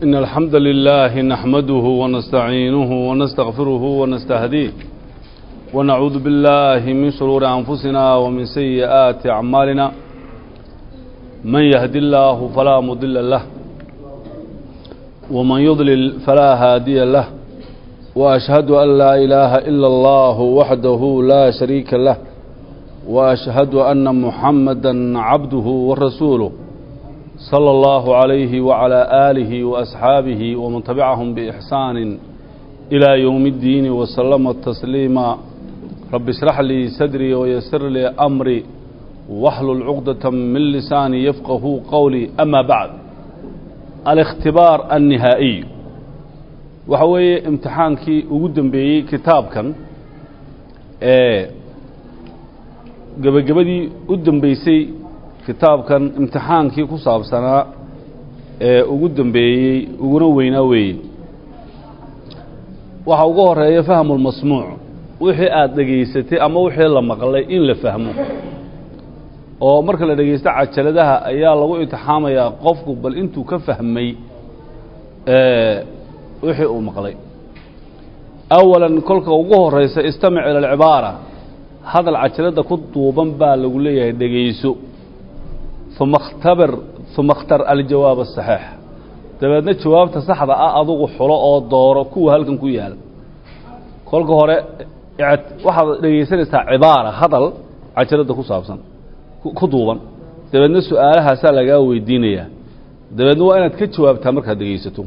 إن الحمد لله نحمده ونستعينه ونستغفره ونستهديه ونعوذ بالله من شرور أنفسنا ومن سيئات أعمالنا من يهد الله فلا مضل له ومن يضلل فلا هادي له وأشهد أن لا إله إلا الله وحده لا شريك له وأشهد أن محمدا عبده ورسوله صلى الله عليه وعلى آله وأصحابه ومن تبعهم بإحسان إلى يوم الدين وسلم تسليما رب اشرح لي صدري ويسر لي أمري واحلل عقدة من لساني يفقه قولي أما بعد الاختبار النهائي وحوي امتحانكي وقدم بي كتابكا ايه gebagabadii u dambeysay kitaabkan imtixaankii ku saabsanaa ee ugu dambeeyey uguna weynaa weeye waxaa ugu horeeya fahmulmasmuuc wixii aada dhegaysatay ama wixii la maqlay in la fahmo oo marka la dhegaysto cajaladaha ayaa lagu imtixaamayaa qofku bal intuu ka fahmay wixii uu maqlay awalan kolka ugu horeysa istamic ila alcibaara hadal cajalada ku duuban baa lagu leeyahay dhegayso uma khtabir uma khtar aljawaab asaxiix dabeedna jawaabta saxda ah adugu xulo oo dooro kuwa halkan ku yaal kolka hore waxaad dhegaysanaysaa cibaara hadal cajalada ku saabsan ku duuban dabeedna su-aalahaasaa lagaa weydiinayaa dabeedna waa inaad ka jawaabtaa markaad dhegaysato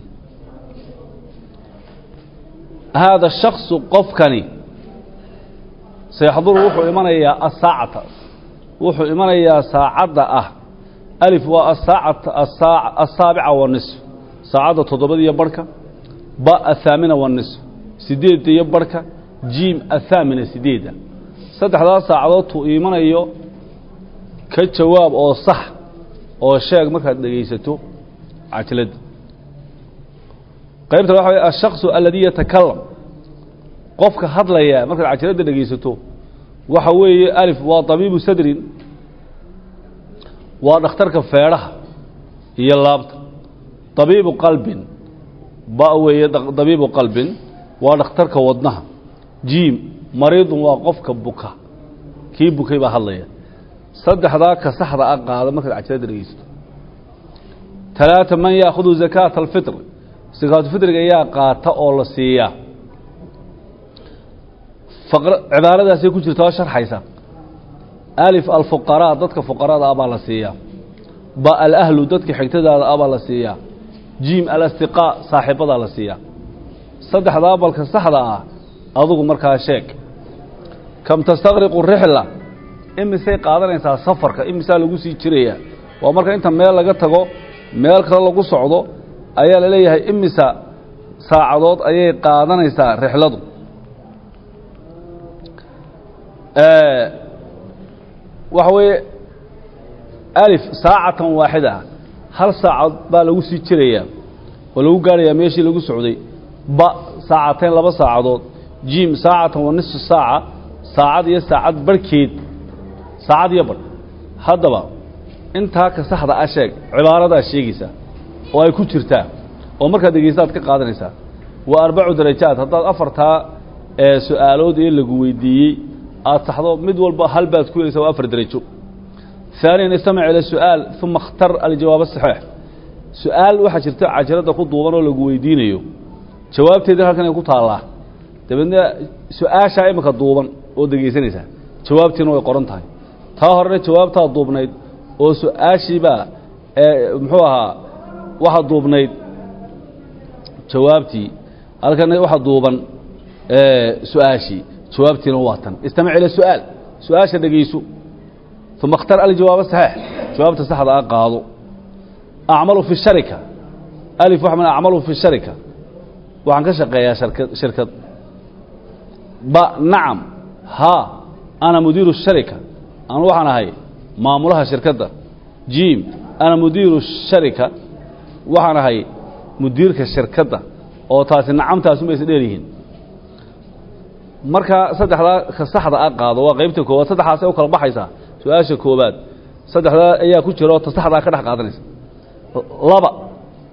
haada shaksu qofkani sayaxduru wuxuu imanayaa asaacata wuxuu imanayaa saacadda ah alif waa asaacata asaabica wanisf saacadda toddobada iyo barhka ba athaamina wanisf sideedda iyo barhka jiim athaamina sideedda saddexdaas saacadood tuu imanayo ka jawaab oo sax oo sheeg markaad dhegaysato cajaladda qaybta waxa way ashaksu aladii yatakalam qofka hadlaya markaad cajaladda dhegaysato waxa weeye alif waa tabiibu sadrin waa dhakhtarka feedhaha iyo laabta tabiibu qalbin ba weeye tabiibu qalbin waa dhakhtarka wadnaha jiim mariidun waa qofka buka kii bukay baa hadlaya saddexdaa ka saxda a qaada markaad cajaladda dhegaysato talaata man yaakudu zakaata alfitr sakaatufitriga ayaa qaata oo la siiyaa cibaaradaasay ku jirta oo sharxaysa alif alfuqaraa dadka fuqarada ah baa la siiyaa ba alahlu dadka xigtadaada ah baa la siiyaa jiim alastiqaa saaxiibadaa la siiyaa saddexdaa balka saxda ah adugu markaa sheeg kam tastaqriqu rixla imisay qaadanaysaa safarka imisaa lagu sii jirayaa waa marka inta meel laga tago meel kale lagu socdo ayaa la leeyahay imisa saacadood ayay qaadanaysaa rixladu waxa weeye alif saacatan waaxida hal saacad baa lagu sii jirayaa oo lagu gaarayaa meeshii lagu socday ba saacateyn laba saacadood jiim saacatan wa nisfu saaca saacad iyo saacad barhkeed saacad iyo barh haddaba intaa ka saxda a sheeg cibaaradaa sheegaysaa oo ay ku jirtaa oo markaad dhegaystaad ka qaadanaysaa waa arbacu darajaad haddaad afartaa su-aalood ee lagu weydiiyey aad saxdo mid walba hal baad ku helaysaa waa afar derajo ثaaniyan istamic ila su-aal uma اkhtar aljawaab asaxiix su-aal waxaa jirta cajaladda ku duuban oo lagu weydiinayo jawaabteedina halkan ay ku taallaa dabeedna su-aashaa imika duuban oo degaysanaysaa jawaabtiina way qoran tahay taa horena jawaabtaa duubnayd oo su-aashiibaa muxuu ahaa waxaa duubnayd jawaabtii halkana waxaa duuban su-aashii jawaabtiina waa tan istamic ila su-aal su-aasha dhegayso uma اkhtar aljawaab saxiix jawaabta saxda a qaado acmalu fi sharika alif waxa man acmalu fi sharika waxaan ka shaqeeyaa sharkad shirkad ba nacam haa ana mudiiru sharika anu waxaan ahay maamulaha shirkadda jiim ana mudiiru sharika waxaan ahay mudiirka shirkadda oo taasi nacamtaasuma is dheer yihiin markaa saddexdaa ka saxda a qaado waa qaybta koowaad saddexdaasay u kala baxaysaa su-aasha koowaad saddexdaa ayaa ku jira oo ta saxdaa ka dhex qaadanaysa laba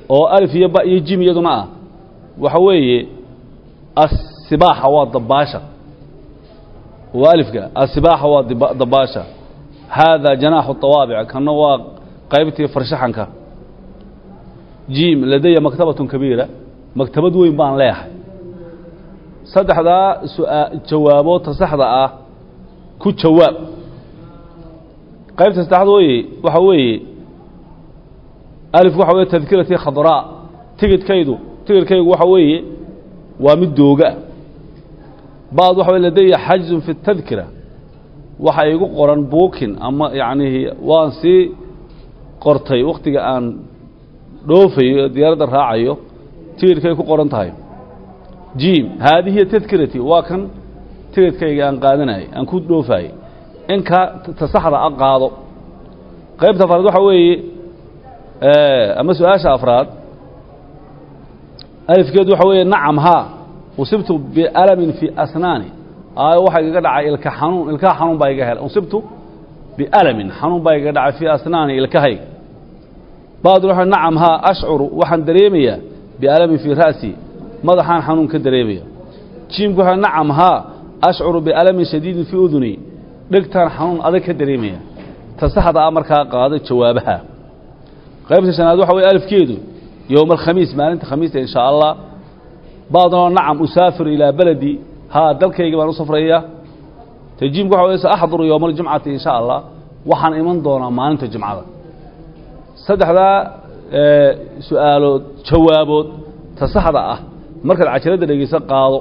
oo alif iyo ba iyo jim iyaduna ah waxa weeye asibaaxa waa dabaasha waa alifka asibaaxa waa diba- dabaasha haadaa janaaxu طawaabic kana waa qaybtii farshaxanka jim ladaya maktabatun kabiira maktabad weyn baan leeyahay saddexdaa suaa jawaaboodta saxda ah ku jawaab qaybta saddexaad weye waxa weeye alif waxa weye tadkiratii khadraa tigidhkaydu tigidhkaygu waxa weeye waa mid dooga bacd waxa weye ladaya xajzun fi اtadkira waxa igu qoran buukin ama yacnihi waan sii qortay wakhtiga aan dhoofayo ee diyaaradda raacayo tigidhkay ku qoran tahay jim haadihi hiya tadkirati waa kan tigidhkayga aan qaadanayay aan ku dhoofaayey inkaa ta saxda a qaado qaybta afraad waxa weeye ama su-aasha afraad alifkeedu waxa weeye nacam haa usibtu bialamin fi asnaani aayo waxaa igaga dhacay ilka xanuun ilkaha xanuun baa iga helay usibtu bialamin xanuun baa igaga dhacay fii asnaani ilkahayga bacdu waxa nacam haa ashcuru waxaan dareemayaa bialamin fii ra'si madaxaan xanuun ka dareemaya jiimku waxa nacam haa ashcuru bialamin shadiidin fii uduni dhegtaan xanuun adag ka dareemaya ta saxda ah markaa qaado jawaabaha qaybta shanaad waxa weye alifkeedu yowma alkhamiis maalinta khamiista in shaa allah bacdunoo nacam usaafiru ilaa beledi haa dalkayga baan u safraya tajiimku waxa weye saaxduru yowma aljumcati in sha allah waxaan iman doonaa maalinta jumcada saddexdaa su-aalood jawaabood ta saxda ah markaad cajaladda dhegeyso qaado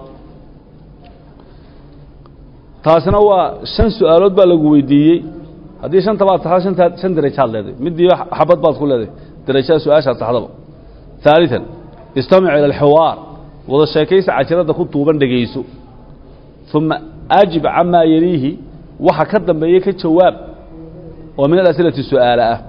taasina waa shan su-aalood baa lagu weydiiyey haddii shanta baad taxda shantaa shan darajaad leedahay midiiba xabad baad ku leedahay darajada su-aashaad saxdaba ثaaliثan istamic ilى اlxiwaar wada sheekaysa cajaladda ku tuuban dhegayso ثuma ajib camaa yeliihi waxa ka dambeeya ka jawaab oo min alas'ilati su-aala ah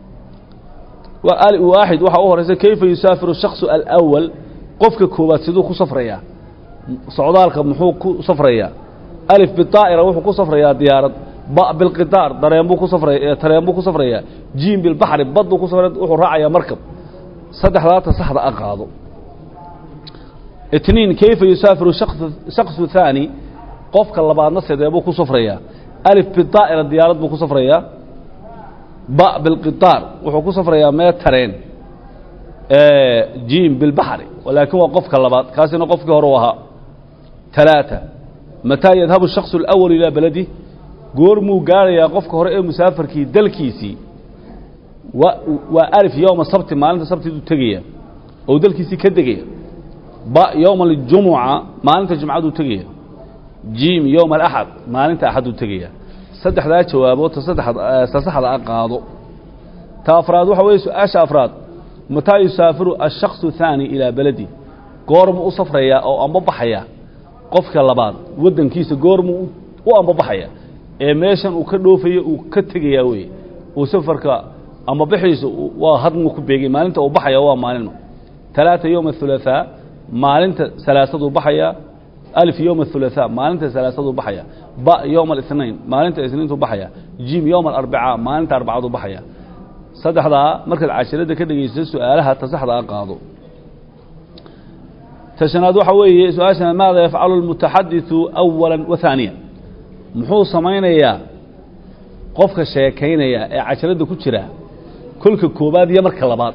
waaxid waxaa u horaysa kayfa yusaafiru الshakصu alأwal qofka koowaad siduu ku safrayaa socdaalka muxuu ku safrayaa alif biطaa'ira wuxuu ku safrayaa diyaarad ba bilqidaar dareen buu ku safraya tareen buu ku safrayaa jiim bilbaxri bad buu ku safraya wuxuu raacayaa markab saddexdaata saxda a qaado itniin kayfa yusaafiru shakصu thaani qofka labaadna sidee buu ku safrayaa alif biطaa'ira diyaarad buu ku safrayaa ba bilqidaar wuxuu ku safrayaa mee tareen jiim bilbaxri laakiin waa qofka labaad kaasina qofkii hore u ahaa talaaثa mataa yadhabu الshakصu اlأwal ilaa beladi goormuu gaarayaa qofka hore ee musaafarkii dalkiisii wa waa alif yowma sabti maalinta sabtiduu tegaya oo dalkiisii ka degaya ba yowma aljumuca maalinta jumcaduu tegaya jiim yowma alaxad maalinta axaduu tegaya saddexdaa jawaabood ta saddeaad ta saxda a qaado ta afraad waxa weeye su-aasha afraad mataa yusaafiru ashakصu thaani ilaa beledi goormuu u safrayaa oo ambabaxaya qofka labaad waddankiisa goormuu u ambabaxaya ee meeshan uu ka dhoofayo uu ka tegayaa weye uu safarka ama bixiisa waa hadmuu ku beegay maalinta uu baxaya waa maalin talaata yowma athulaثaa maalinta salaasaduu baxaya alif yowma athulaثaa maalinta salaasaduu baxaya ba yowma الاثnain maalinta isniintuu baxaya jim yowma alarbica maalinta arbacaduu baxaya saddexdaa markaad cashiradda ka dhegeysto su-aalaha ta saxda a qaado ta shanaad waxa weeye su-aashana maada yafcalu اlmutaxadiثu أwala wa ثaaniya muxuu samaynayaa qofka sheekaynaya ee casharadda ku jira kolka koobaad iyo marka labaad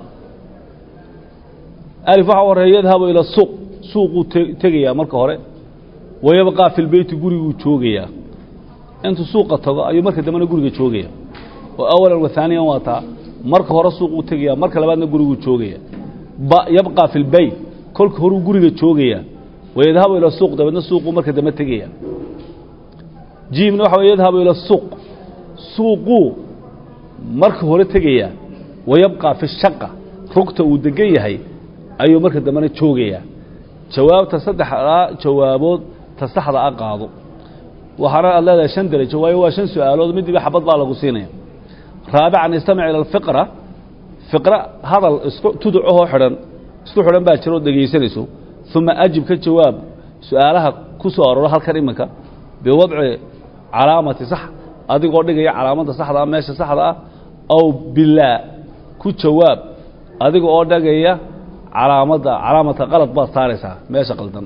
alif waxa horeeya yadhabu ila suuq suuquu tegayaa marka hore wayabqaa fi lbeyti guriguu joogayaa intuu suuqa tago ayuu marka dambena guriga joogaya oo awalan wa haaniyan waa taa marka hore suuquu tegaya marka labaadna guriguu joogaya ba yabqaa fi lbeyt kolka horuu guriga joogaya wayadhabu ila suuq dabeedna suuquu marka dambe tegaya jiimna waxa way yadhabu ila suuq suuquu marka hore tegayaa wayabqaa fi shaqa rugta uu degan yahay ayuu marka dambena joogayaa jawaabta saddexdaa jawaabood ta saxda a qaado waxaana aad leedahay shan derajo waayo waa shan su-aalood midiba xabad baa lagu siinaya raabican istamic ila alfiqra fiqra hadal isku tuducahoo xidhan isku xidhan baa jiro ood dhegaysanayso uma ajib ka jawaab su-aalaha ku soo arooro halkan iminka biwadci calaamati sax adigoo dhigaya calaamadda saxda ah meesha saxda ah aw bilaa ku jawaab adiga oo dhagaya calaamadda calaamata qalad baad saaraysaa meesha qaldan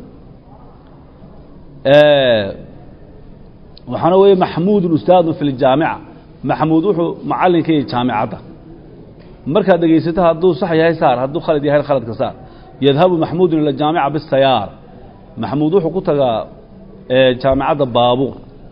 waxaana weeye maxmuudun ustaadun fi ljaamica maxmuud wuxuu macallinka yahay jaamicadda markaad dhegaysato hadduu sax yahay saar hadduu khalad yahay khaladka saar yadhabu maxmuudun ila jaamica bisayaar maxmuud wuxuu ku tagaa jaamicadda baabuur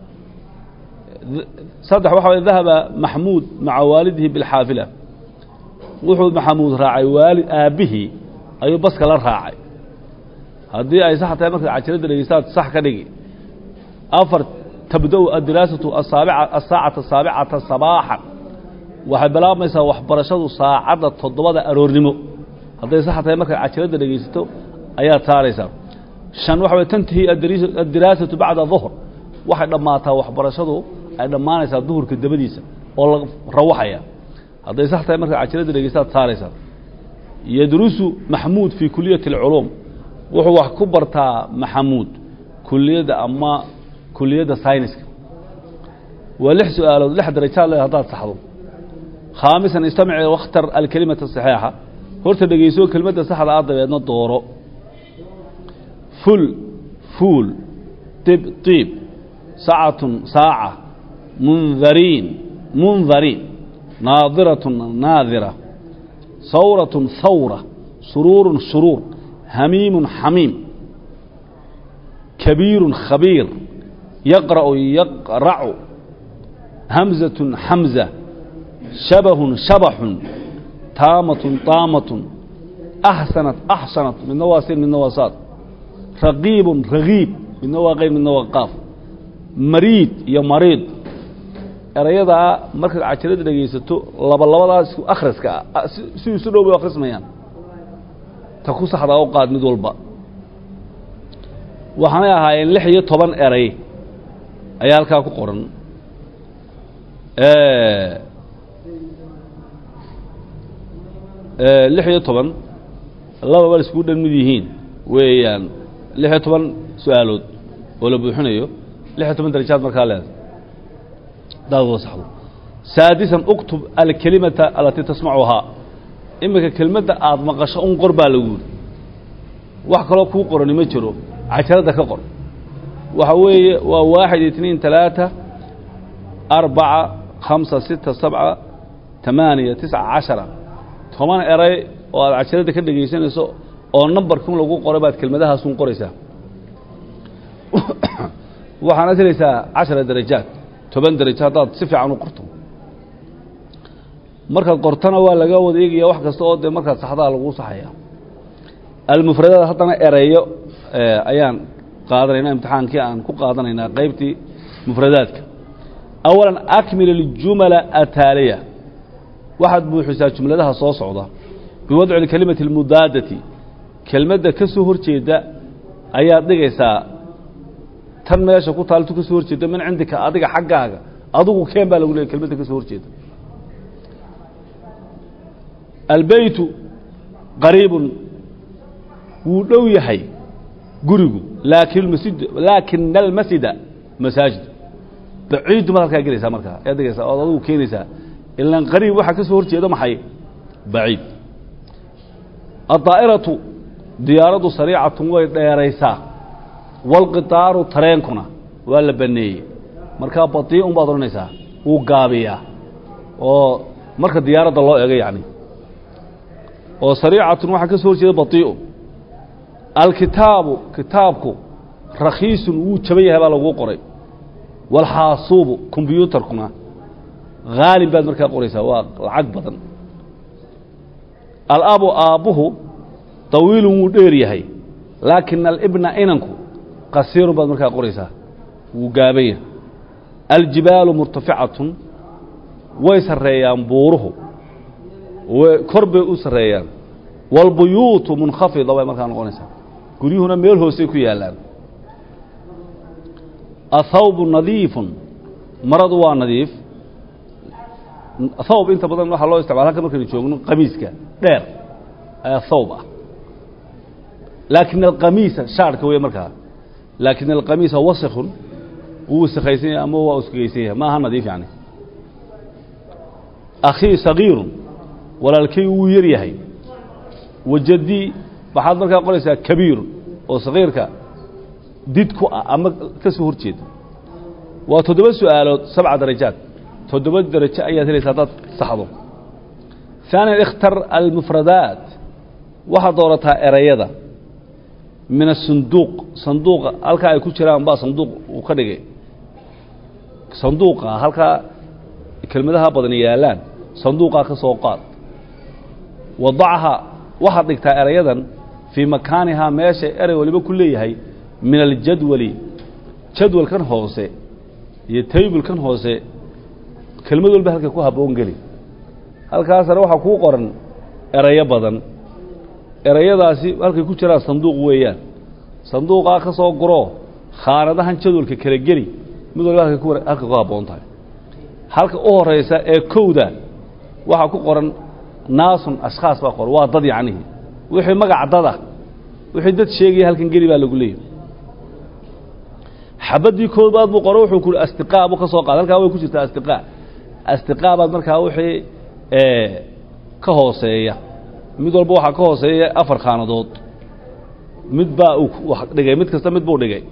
saddex waxa way dahaba maxmuud maca waalidihi bilxaafila wuxuu maxamuud raacay waalid aabbihii ayuu baska la raacay haddii ay sax tahay markaad cajiradda dhegeystaad sax ka dhigi afar tabda-u addiraasatu asaabica asaacata asaabicata sabaaxan waxay bilaabmaysaa waxbarashadu saacadda toddobada aroornimo hadday sax tahay markaad cajiradda dhegaysato ayaad saaraysaa shan waxa way tantahi addiraasatu bacda duhr waxay dhammaataa waxbarashadu ay dhammaanaysaa duhurka dabadiisa oo la rawaxaya hadday sax tahay markaad cajiradda dhegaystaad saaraysaa yadrusu maxmuud fii kuliyati اlculuum wuxuu wax ku bartaa maxamuud kuliyadda ama kuliyadda sayniska waa lix su-aalood lix darajaad le haddaad saxdo khaamisan istamic wakhtar alkelimata saxiixa horta dhegeyso kelimadda saxda ah dabeedna dooro ful fuul dib diib sacatun saaca mundariin mundariin naadiratun naadira sawratun hawra suruurun shuruur hamiimun xamiim kabiirun khabiir yaqra'u yaqracu hamzatun xamza shabahun shabaxun taamatun taamatun axsanat axsanat midna waa sin midna waa saad raqiibun ragiib midna waa qeyb midna waa qaaf mariid iyo mariid erayadaa markaad cajiradda dhegaysato laba labadaas isku akhriska ah si isu dhow bay akhrismayaan ta ku saxdaa u qaad mid walba waxaanay ahaayeen lix iyo toban eray ayaa halkaa ku qoran lix iyo toban lababa iskugu dhan mid yihiin weeyaan lix iyo toban su-aalood oo la buuxinayo lix iyo toban darajaad markaa leeda daad wada saxdo saadisan uktub alkelimata alatii tasmacuhaa iminka kelmadda aada maqasho un qor baa lagu yidhi wax kaloo kuu qorani ma jiro cajaradda ka qor waxa weeye waa waaxid itniin talaata arbaca khamsa sita sabca tamaaniya tisca cashara toban eray oo aad cajaradda ka dhegaysanayso oo nambarkun lagu qoray baad kelmadahaasun qoraysaa waxaanaad helaysaa cashara darajaad toban darajo haddaad si fiican u qorto markaad qortana waa laga wada eegaya wax kasta oo dee markaad saxdaa laguu saxaya almufradaad haddana ereyo ayaan qaadanaynaa imtixaankii aan ku qaadanaynaa qaybtii mufradaadka awalan akmil اljumala ataaliya waxaad buuxisaa jumladaha soo socda biwadci اlkelimati اlmudaadati kelmadda ka soo hor jeeda ayaad dhigaysaa tan meesha ku taaltu ka soo hor jeeda min cindika adiga xaggaaga adigu keen baa lagu leeyay kelmadda ka soo hor jeeda albeytu qariibun wuu dhow yahay gurigu laakin masjid laakina almasjida masaajid baciidu maad halkaa gelaysaa markaa ayaad dhigaysaa ood adigu keenaysaa ilan qariib waxaa ka soo hor jeeda maxay baciid addaa'iratu diyaaraddu sariicatun way dheeraysaa walqitaaru tareenkuna waa la baneeyey markaa badii'un baad odhanaysaa wuu gaabiyaa oo marka diyaaradda loo ego yacni oo sariicatun waxaa ka soo hor jeeda badii'un alkitaabu kitaabku rakhiisun wuu jaban yahay baa laguu qoray walxaasuubu kombyuutarkuna haalib baad markaa qoraysaa waa lacag badan alabu aabbuhu طawiilun wuu dheer yahay laakina alibna inanku qasiirun baad markaa qoraysaa wuu gaaban yahay aljibaalu murtaficatun way sarreeyaan buuruhu kor bay u sarreeyaan wاlbuyuutu munkhafida bay markaa noqonaysaa guryuhuna meel hoosey ku yaallaan athawbu nadiifun maradu waa nadiif thawb inta badan waxaa loo isticmala halka markaynu joogno qamiiska dheer ayaa thawb ah laakin alqamiisa shaarhka wey markaa laakin alqamiisa wasikun wuu wasikaysan yahay ama waa uskagaysan yahay maaha nadiif yani akhii sagiirun walaalkay wuu yar yahay wajadi waxaad markaa qoraysaa kabiir oo sakiirka did ku ah ama ka soo hor jeeda waa toddoba su'aalood sabca darajaad toddoba darajo ayaad helaysa haddaad saxdo ثaaniya اkhtar almufradaat waxaad doorataa erayada min asunduuq sanduuqa halkaa ay ku jiraan baa sanduuq uu ka dhigay sanduuqa halkaa kelmadaha badan yaalaan sanduuqaa ka soo qaad wadacha waxaad dhigtaa erayadan fii makaanihaa meesha erey waliba ku leeyahay min aljadwali jadwalkan hoose iyo taybulkan hoose kelmad walba halka ku habboon geli halkaasna waxaa kuu qoran erayo badan erayadaasi halkay ku jiraan sanduuq weeyaan sanduuqaa ka soo guroo khaanadahan jadwalka kala geli mid walba halka ku halka ku habboon tahay halka u horaysa ee kowda waxaa ku qoran naasun ashkhaas baa qoran waa dad yacnihii wixii magac dada wixii dad sheegaya halkan geli baa lagu leeyahy xabaddii koobaad buu qoro wuxuu ku uhi astiqaa buu ka soo qaada halkaa way ku jirtaa astiqaa astiqaa baad markaa wixii ka hooseeya mid walba waxaa ka hooseeya afar khaanadood mid baa uu dhigay mid kasta mid buu dhigay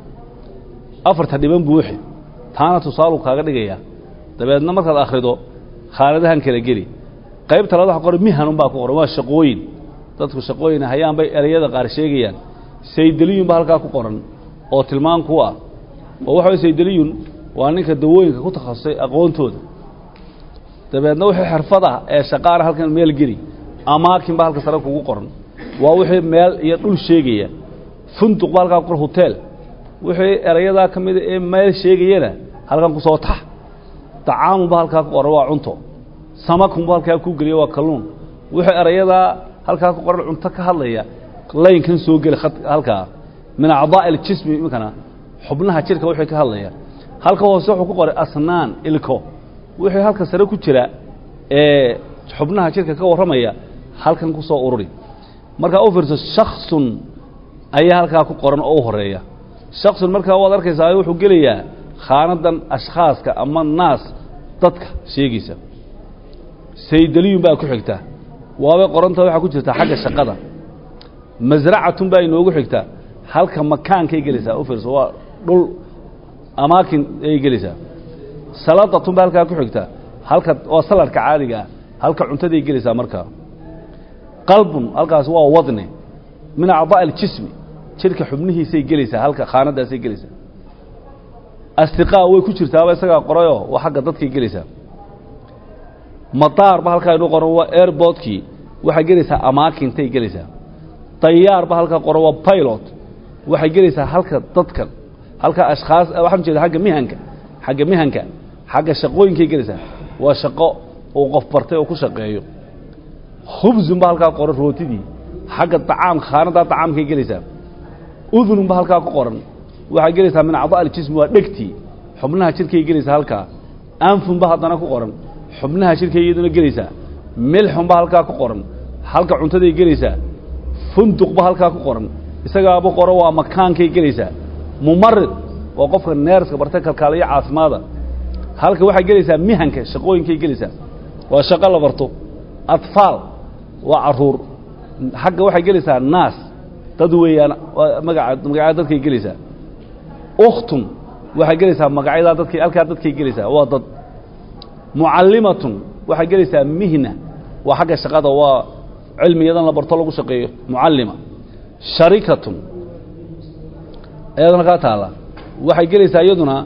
afarta dhiban buuxi taana tusaaluu kaaga dhigaya dabeedna markaad akhrido khaanadahan kala geli qaybta labaad waxa qoran mihanun baa ku qoran waa shaqooyin dadku shaqooyin hayaan bay erayada qaar sheegayaan saydeliyun baa halkaa ku qoran oo tilmaan ku ah oo waxa way saydeliyun waa ninka dawooyinka ku takhasusay aqoontooda dabeedna wixii xirfad ah ee shaqaana halkan meel geli amaakin baa halka sare kugu qoran waa wixii meel iyo dhul sheegaya funduq baa halkaa ku qoran hotel wixii erayadaa ka mida ee meel sheegayana halkan ku soo tax dacaamun baa halkaa ku qoran waa cunto samakun baa halkaa ku geliya waa kalluun wixii erayadaa halkaa ku qoran cunto ka hadlaya laynkan soo geli halkaa min acdaa'i aljismi iminkana xubnaha jidhka wixii ka hadlaya halka hoose wuxuu ku qoray asnaan ilko wixii halka sare ku jira ee xubnaha jidhka ka warramaya halkan ku soo ururi markaa u fiirso shaksun ayaa halkaa ku qoran oo u horeeya shaksun markaa waad arkaysaa wuxuu gelayaa khaanadan ashkhaaska ama naas dadka sheegaysa saydaliyun baa ku xigta waabay qoranta waxaa ku jirta xagga shaqada masracatun baa inoogu xigta halka makaankay gelaysaa u fiirso waa dhul amaakin ayay gelaysaa saladatun baa halkaa ku xigta halka waa saladka caadiga ah halka cuntaday gelaysaa markaa qalbun halkaas waa wadni min acdaa'i aljismi jidhka xubnihiisay gelaysaa halka khaanadaasay gelaysaa astiqaa way ku jirtaaba isagaa qorayoo waa xagga dadkay gelaysaa madaar ba halkaa inuu qoran waa airboodkii waxay gelaysaa amaakintay gelaysaa dayaar ba halkaa qoran waa pilot waxay gelaysaa halka dadkan halka ashkhaas waxaan jeeda agga mihanka xagga mihanka xagga shaqooyinkay gelaysaa waa shaqo uu qof bartay oo ku shaqeeyo khubzun ba halkaa qoran rootidii xagga acaam khaanadaa acaamkay gelaysaa udunun ba halkaa ku qoran waxay gelaysaa min acdaa aljismi waa dhegtii xubnaha jidhkay gelaysaa halkaa anfun ba haddana ku qoran xubnaha jidhkay iyaduna gelaysaa milxun ba halkaa ku qoran halka cuntaday gelaysaa funduq ba halkaa ku qoran isagaaba qoran waa makaankay gelaysaa mumarid waa qofka neerska bartay kalkaaliyo caafimaada halka waxay gelaysaa mihanka shaqooyinkay gelaysaa waa shaqo la barto atfaal waa caruur xagga waxay gelaysaa naas dad weeyaan waa magaca magacyada dadkay gelaysaa ukhtun waxay gelaysaa magacyadaa dadkay halkaa dadkay gelaysaa waa dad mucallimatun waxay gelaysaa mihna waa xagga shaqada waa cilmiyadan la barto lagu shaqeeyo mucallima sharikatun iyaduna kaa taalla waxay gelaysaa iyaduna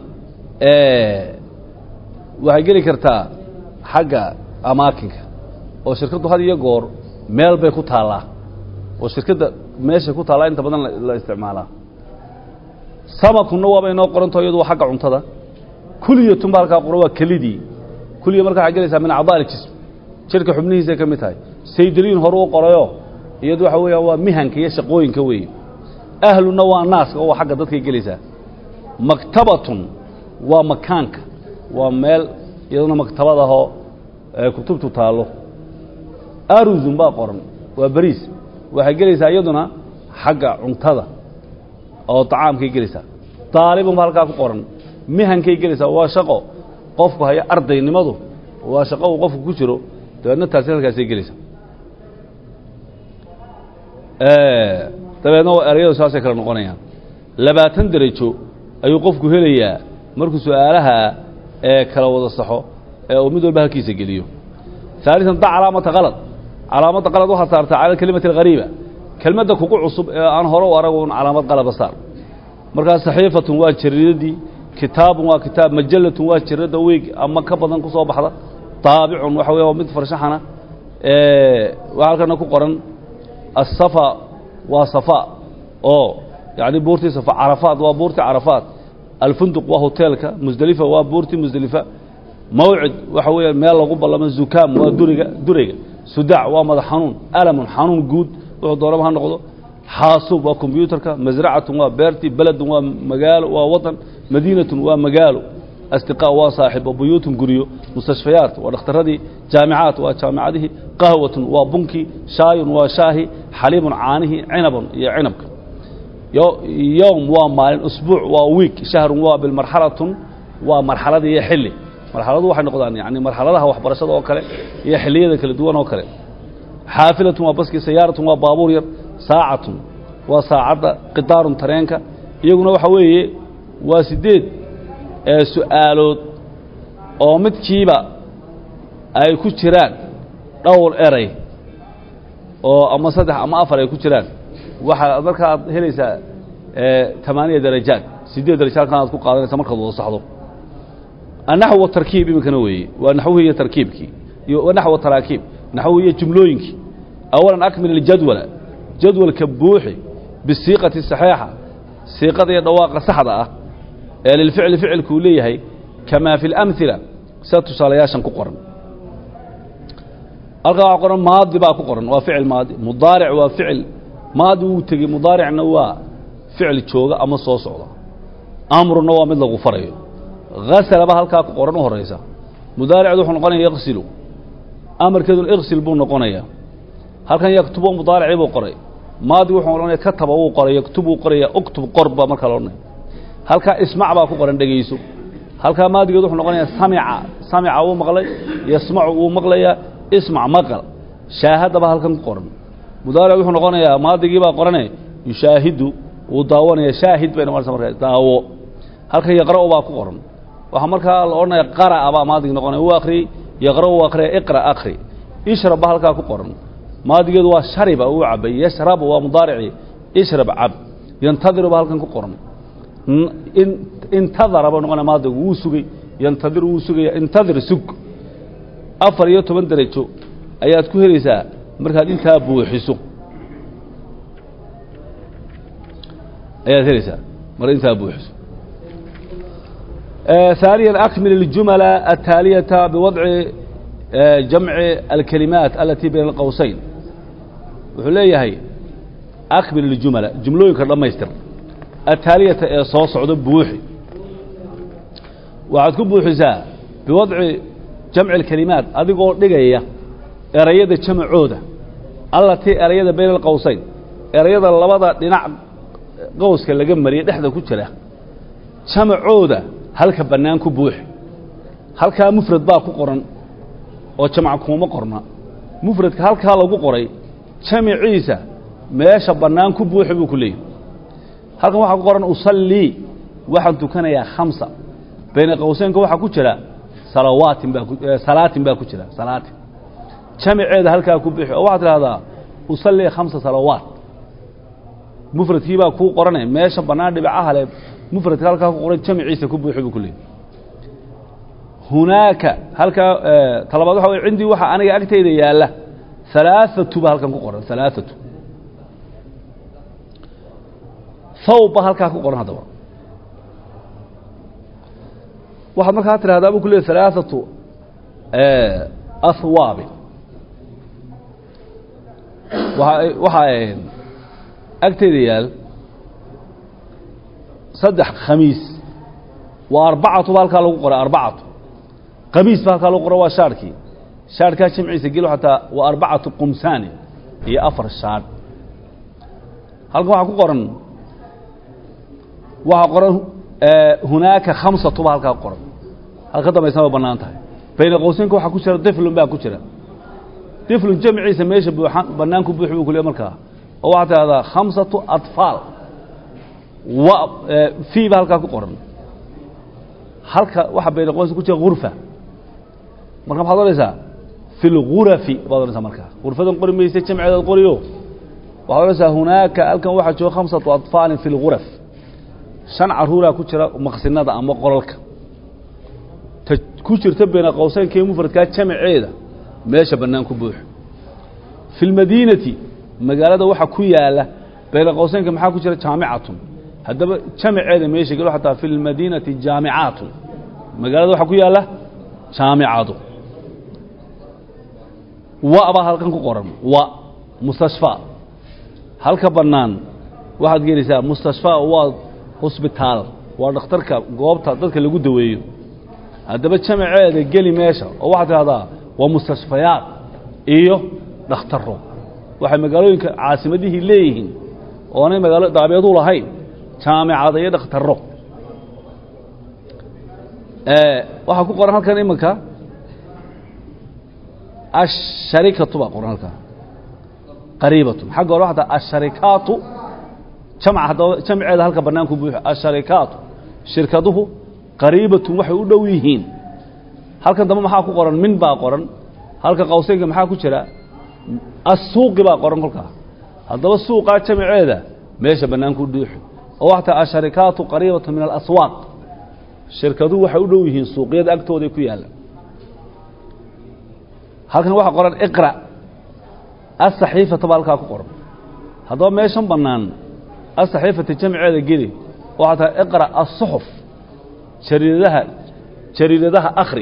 waxay geli kartaa xagga amaakinka oo shirkaddu had iyo goor meel bay ku taallaa oo shirkadda meeshay ku taallaa inta badan la isticmaalaa samakunna waaba inoo qoranto iyadu waa xagga cuntada kuliyatun ba halkaa qoran waa kelidii kuliya marka waxay gelaysaa min acdaa aljism jidhka xubnihiisay ka mid tahay saydaliin hore u qorayo iyadu waxa weeyaan waa mihanka iyo shaqooyinka weeye ahluna waa naaska oo waa xagga dadkay gelaysaa maktabatun waa makaanka waa meel iyaduna maktabad ahoo kutubtu taallo aruzun baa qoran waa beriis waxay gelaysaa iyaduna xagga cuntada oo طacaamkay gelaysaa daalibun ba halkaa ku qoran mihankay gelaysaa waa shaqo qofku haya ardaynimadu waa shaqo uu qofku ku jiro dabeedna taasi halkaasay gelaysaa dabeedna erayadu saasay kala noqonayaan labaatan derajo ayuu qofku helayaa markuu su-aalaha ee kala wada saxo ee uu mid walba halkiisa geliyo ثaaliثan da calaamata qalad calaamadda qalad waxaad saartaa cala kelimati اlghariiba kelmadda kugu cusub ee aan hore u arag un calaamad qalaba saar markaa saxiifatun waa jariidadii kitaabun waa kitaab majallatun waa jiradda weeg ama ka badan ku soo baxda daabicun waxa weya waa mid farshaxana waxaa halkana ku qoran asafa waa safa oo yacni buurtii safa carafaat waa buurtii carafaat alfunduq waa hoteelka musdelifa waa buurtii musdelifa mawcid waxa weeya meel lagu ballamo zukaam waa duriga durayga sudaac waa madax xanuun alamun xanuun guud wuxuu doonaba ha noqdo xaasuub waa kombyuutarka masracatun waa beertii beledun waa magaalo waa wadan madiinatun waa magaalo asdiqaa waa saaxibo buyuutun guryo mustashfayaat waa dhakhtaradii jaamicaat waa jaamicadihii qahwatun waa bunkii shaayun waa shaahi xaliibun caanihii cinabun iyo cinabka yowm waa maalin usbuuc waa wiik shahrun waa bilmarxalatun waa marxaladii iyo xilli marxaladu waxay noqdaan yani marxaladaha waxbarashada oo kale iyo xilliyada kala duwan oo kale xaafilatun waa baskii sayaaratun waa baabuur yar saacatun waa saacadda qidaarun tareenka iyaguna waxa weeye waa siddeed su-aalood oo midkiiba ay ku jiraan dhowr eray oo ama saddex ama afar ay ku jiraan waxaa markaaad helaysaa tamaaniya darajaad siddeed daraja halkan aad ku qaadanaysa markaad wada saxdo annaxw watarkiib iminkana weeye waa naxwihii iyo tarkiibkii iyo naxw taraakiib naxwihii iyo jumlooyinkii awalan akmil iljadwala jadwalka buuxi bisiiqati saxiixa siiqada iyo dhawaaqa saxda ah ee lilficli ficilkuu leeyahay kamaa fi اlamhila sida tusaalayaashan ku qoran halkaa waxaa qoran maadi baa ku qoran waa ficil maadi mudaaric waa ficil maadi wuu tegey mudaaricna waa ficil jooga ama soo socda amruna waa mid lagu farayo hasalaba halkaa ku qoran u horaysa mudaaricdu wuxuu noqonaya yaqsilu amarkeeduna iqsil buu noqonayaa halkan yaktubo mudaaricii buu qoray maadi wuxuu odhanaya kataba wuu qoray yaktub wuu qoraya uktub qor baa markaa la odhanaya halkaa ismac baa ku qoran dhegayso halkaa maadigeed wuxuu noqonayaa samica samica wuu maqlay yasmacu wuu maqlayaa ismac maqal shaahadaba halkan ku qoran mudaaric wuxuu noqonayaa maadigii baa qorane yushaahidu wuu daawanaya shaahid bay noqonaysa markaa daawo halkan yaqra'u baa ku qoran waxaa markaa la odhanaya qara'a baa maadig noqonaya wuu akhriyey yaqra'u wuu akhriyay iqra akhri ishrab baa halkaa ku qoran maadigeedu waa shariba uu cabay yashrabu waa mudaaricii ishrab cab yantadiru baa halkan ku qoran intadara buu noqonaya maadigu wuu sugay yantadiru wuu sugaya intadir sug afar iyo toban derajo ayaad ku helaysaa markaad intaa buuxiso ayaad helaysaa markaad intaa buuxiso ثانيا أكمل الجمل التالية بوضع جمع الكلمات التي بين القوسين wuxuu leeyahay أكمل الجمل جمlooyinka dhamaystir التاaلية ee soo socdo buuxi waxaad ku buuxisaa بوضع جمع الكلمaaت adigoo dhigaya erayada jamcooda allatii erayada bayna الqowsayn erayada labada dhinac qowska laga mariya dhexda ku jira jamcooda halka bannaan ku buuxi halkaa mufrad baa ku qoran oo jamc kuuma qorna mufradka halkaa lagu qoray jamiciisa meesha bannaan ku buuxi buu ku leeyahy halkan waxaa ku qoran usallii waxaan tukanayaa khamsa bayna qowseynka waxaa ku jira salawaatin baa salaatin baa ku jira salaatin jamiceeda halkaa ku buuxi oo waxaad tidhahdaa usallii khamsa salawaat mufradkii baa kuu qoranay meesha bannaan dhibacaha le mufradka halkaa ku qoran jamciisa ku buuxi buu ku leeyahy hunaaka halkaa talabaad waxa wey cindii waxaa aniga agtayda yaalla halaaثatu ba halkan ku qoran halaaثatu thawb ba halkaa ku qoran haddaba waxaad markaa tidhahdaa buu ku leeyay halaaثatu ahwaabi waa waxaa agtayda yaal saddex khamiis waa arbacatu ba halkaa lagu qoray arbacatu qamiis ba halkaa lagu qoray waa shaarhkii shaarhkaa jamciisa gelo xataa waa arbacatu qumsaani iyo afar shaadh halkan waxaa ku qoran waxaa qoran hunaaka khamsatu ba halkaa ku qoran halka dambaysana way bannaan tahay bayna qowseynka waxaa ku jira diflun baa ku jira diflun jamciisa meesha buuxan bannaan ku buuxi buu ku leey markaa oo waxaad tidhahdaa khamsatu atfaal wa fii ba halkaa ku qoran halka waxa bayna qoyska ku jira gurfa marka maxaad odhanaysaa fi lgurafi baad odhanaysaa markaa gurfadan qori maysa jamceedaad qoriyo waxaad odhanaysaa hunaaka halkan waxaa jooga khamsatu atfaalin fi lguraf shan caruuraa ku jira maqsinada ama qolalka ta ku jirta bayna qowseynkee mufradkaa jamaceeda meesha bannaan ku buuxo fi lmadiinati magaalada waxa ku yaala bayna qowseynka maxaa ku jira jaamicatun haddaba jamaceeda meesha gelo xataa fi lmadiinati jaamicaatun magaalada waxaa ku yaala jaamicadu wa baa halkan ku qoran wa mustashfa halka bannaan waxaad gelaysaa mustashfa waa hosbitaal waa dhakhtarka goobta dadka lagu daweeyo haddaba jamaceeda geli meesha oo waxaad tidhahdaa waa mustashfayaad iyo dhakhtaro waxay magaalooyinka caasimadihii leeyihiin oonay magaalo daabeedu lahayn jaamicada iyo dhakhtaro waxaa ku qoran halkan imanka asharikatu baa qoran halkaa qariibatun xagga hore waxaa taa asharikaatu jamc haddaba jamceeda halka bannaanku buuxo asharikaatu shirkaduhu qariibatun waxay u dhow yihiin halkan dambe maxaa ku qoran min baa qoran halka qawseynka maxaa ku jira assuuqi baa qoran kolkaa haddaba suuqaa jamaceeda meesha bannaanku dhuuxo oo waxaa taa asharikaatu qariibatun min alaswaaq shirkaduhu waxay u dhow yihiin suuqyada agtooday ku yaalla halkan waxaa qoran iqra asaxiifata baa halkaa ku qoran haddaba meeshan bannaan asaxiifata jamceeda geli waxaa tahay iqra asuxuf jariidadaha jariidadaha akhri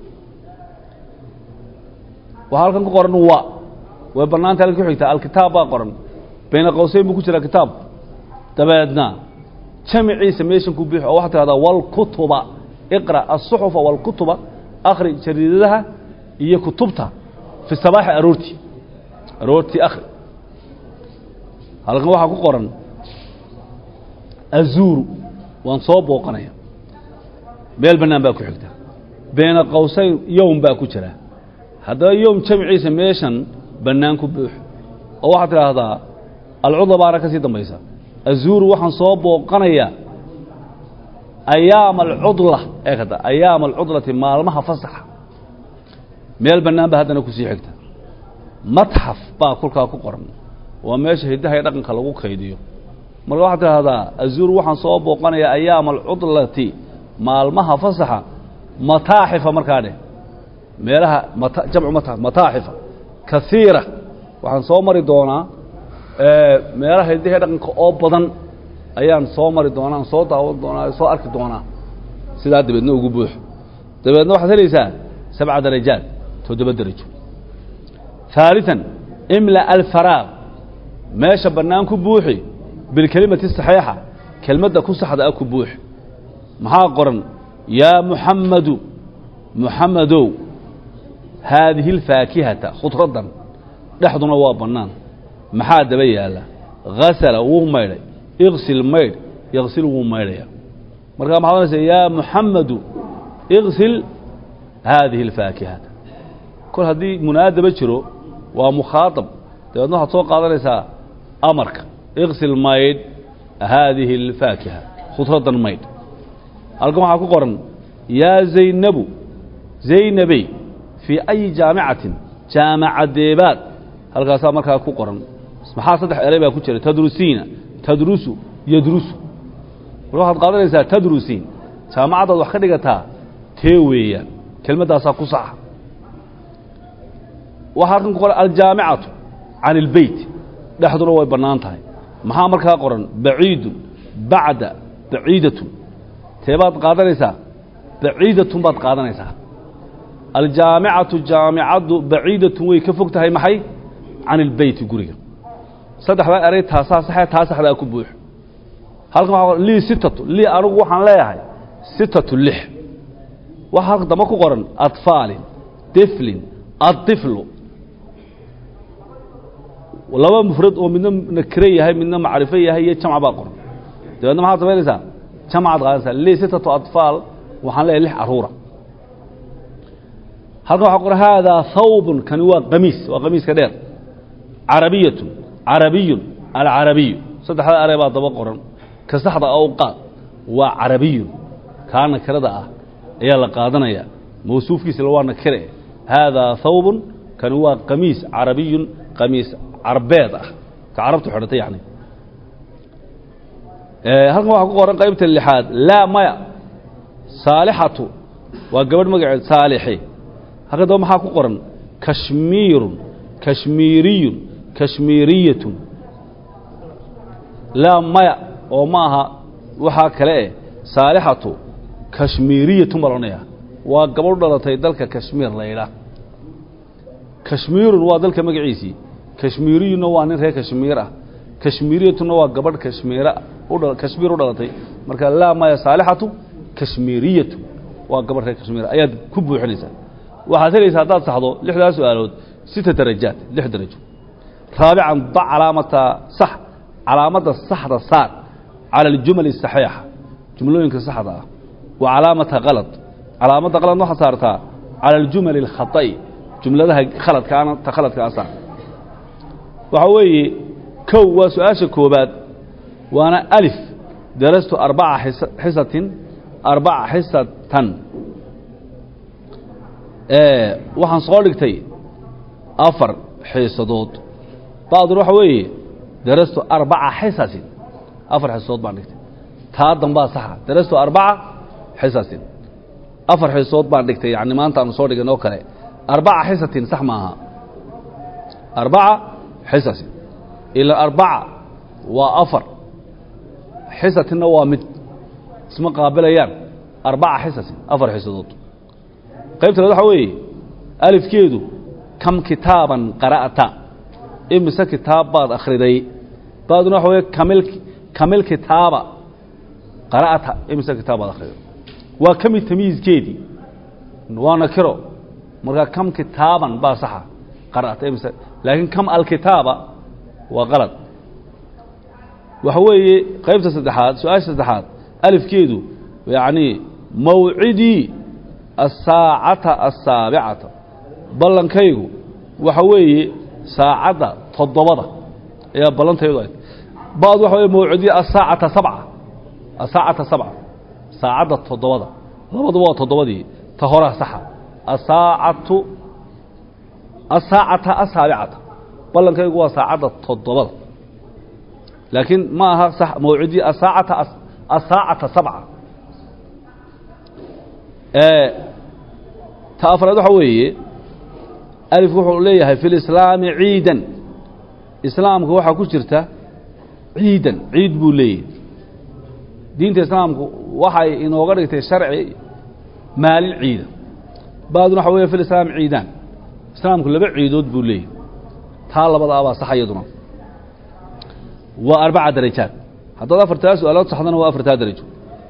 waxaa halkan ku qoran wa way bannaanta halka ku xigtaa alkitaab baa qoran bayna qowseyn buu ku jiraa kitaab dabeedna jamiciisa meeshan ku buux oo waxaa tidhahdaa walkutuba iqra asuxufa walkutuba akhri jariidadaha iyo kutubta fi sabaaxi aroortii aroortii akhri halkan waxaa ku qoran azuuru waan soo booqanaya meel bannaan baa ku xigta bayna qowsayn yowm baa ku jira haddaba yowm jamciisa meeshan bannaan ku buux oo waxaad tidhaahdaa alcudla baana ka sii dambaysa azuuru waxaan soo booqanayaa ayaama alcudla ee kada ayaama alcudlati maalmaha fasaxa meel bannaan baa haddana kusii xigta matxaf baa kolkaa ku qoran waa meesha hiddaha iyo dhaqanka lagu kaydiyo marka waxaad tidhahdaa azuuru waxaan soo booqanayaa ayaama alcudlati maalmaha fasaxa mataaxifa markaa dheh meelaha mata jamcu mata mataaxifa kaiira waxaan soo mari doonaa meelaha hiddaha iyo dhaqanka oo badan ayaan soo mari doonaa aan soo daawan doonaa soo arki doonaa sidaa dabeedna ugu buuxo dabeedna waxaad helaysaa sabca darajaat toddoba derajo ثaaliثan imla alfaraaq meesha bannaan ku buuxi bilkelimati saxiixa kelmadda ku saxda ah ku buuxi maxaa qoran yaa muxammadu muxammadow haadihi اlfaakihata khudraddan dhexduna waa bannaan maxaa daba yaalla hasala wuu maydhay iqsil maydh yaqsil wuu maydhaya markaa maxaad onaysa yaa muxammadu iqsil haadihi اlfaakihata kol haddii munaadaba jiro waa mukhaaطab dabeedna waxaad soo qaadanaysaa amarka iqsil maydh haadihi اlfaakiha khudraddan maydh halkan waxaa ku qoran yaa zaynabu zaynabey fii ayi jaamicatin jaamacadeebaad halkaasaa markaa ku qoran maxaa saddex eray baa ku jira tadrusiina tadrusu yadrusu marka waxaad qaadanaysaa tadrusiin jaamacaddaad wax ka dhigataa tee weeyaan kelmaddaasaa ku saxa waxaa halkan ku qoran aljaamicatu can اlbeyt dhexduna way bannaan tahay maxaa markaa qoran baciidun bacda baciidatun teebaad qaadanaysaa baciidatun baad qaadanaysaa aljaamicatu jaamicaddu baciidatun way ka fog tahay maxay can ilbeyti guriga saddexdaa eray taasaa saxee taa saxdaa ku buuxo halkan waxa qoran lii sitatu lii anigu waxaan leeyahay sitatu lix waxaa halka dambe ku qoran atfaalin diflin aطiflu laba mufrad oo midna nakire yahay midna macrifo yahay iyo jamc baa qoran dabeedna maxaad samaynaysaa jamcaad qaadanaysaa lii sitatu atfaal waxaan leeyahay lix caruura halkan waxaa qoran haadaa hawbun kani waa qamiis waa qamiiska dheer carabiyatun carabiyun alcarabiyu saddexda arey baa daba qoran ka saxda awqaad waa carabiyun kaa nakirada ah ayaa la qaadanaya mawsuufkiisila waa nakire haadaa thawbun kani waa qamiis carabiyun qamiis carbeed ah ka carabtu xidhatay yani halkan waxaa ku qoran qaybta lixaad laa maya saalixatu waa gabadh magaceed saalixi halkan daba maxaa ku qoran kashmiirun kashmiiriyun kashmiiriyatun laa maya oo ma aha waxaa kale eh saalixatu kashmiiriyatun baa loodhanaya waa gabadh dhalatay dalka kashmiir la yidhaah kashmiirun waa dalka magaciisii kashmiiriyunna waa nin reer kashmiir ah kashmiiriyatunna waa gabadh kashmiira kashmiir u dhalatay marka laa maya saalixatu kashmiiriyatu waa gabadh reer kashmiir ayaad ku buuxinaysaa waxaad helaysaa haddaad saxdo lixdaa su-aalood sita darajaat lix darajo raabican da calaamata sax calaamadda saxda saar cala aljumali asaxiixa jumlooyinka saxda ah wa calaamata kalad calaamadda qaladna waxaad saartaa cala aljumali alkhata'i jumladaha khaladkaana ta khaladka a saar waxaa weeye kow waa su-aasha koobaad waana alif darastu arbaca xisatin arbaca xisatan waxaan soo dhigtay afar xiisadood bacdun waxa weeye darastu arbaca xisasin afar xiisadood baan dhigtay taa dambaa saxa darastu arbaca xisasin afar xiisadood baan dhigtay yani maanta aanu soo dhigan oo kale arbaca xisatin sax maaha arbaca xisasin ila arbaca waa afar xisatinna waa mid isma qaabilayaan arbaca xisasin afar xisadood qaybta laad waxaa weeye alifkeedu kam kitaaban qara'ta imise kitaab baad akhriday baaduna waxa weye kamil kamil kitaaba qara'ta imise kitaab baad akhriday waa kami tamiiskeedii waa nakiro markaa kam kitaaban baa saxa qara'ta imise laakiin kam alkitaaba waa qalad waxa weeye qaybta saddexaad su-aasha saddexaad alifkeedu yacni mawcidii asaacata asaabicata ballankaygu waxa weeye saacadda toddobada ayaa ballantaydu ayd bad waxa weye mawcidii asaacata sabca asaacata sabca saacadda toddobada labaduba waa toddobadii ta horaa saxa asaacatu asaacata asaabicata ballankaygu waa saacadda toddobada laakiin ma aha sax mawcidii asaacata asaacata sabca ta afraad waxa weeye alifku wuxuu leeyahay fi lislaami ciidan islaamka waxaa ku jirta ciidan ciid buu leeyahay diinta islaamku waxay inooga dhigtay sharci maalin ciida baaduna waxa weeye fi lislaam ciidaan islaamku laba ciidood buu leeyahay taa labada abaa sax iyaduna waa arbaca darajaad haddaad afartaa su-aalood saxdana waa afartaa darajo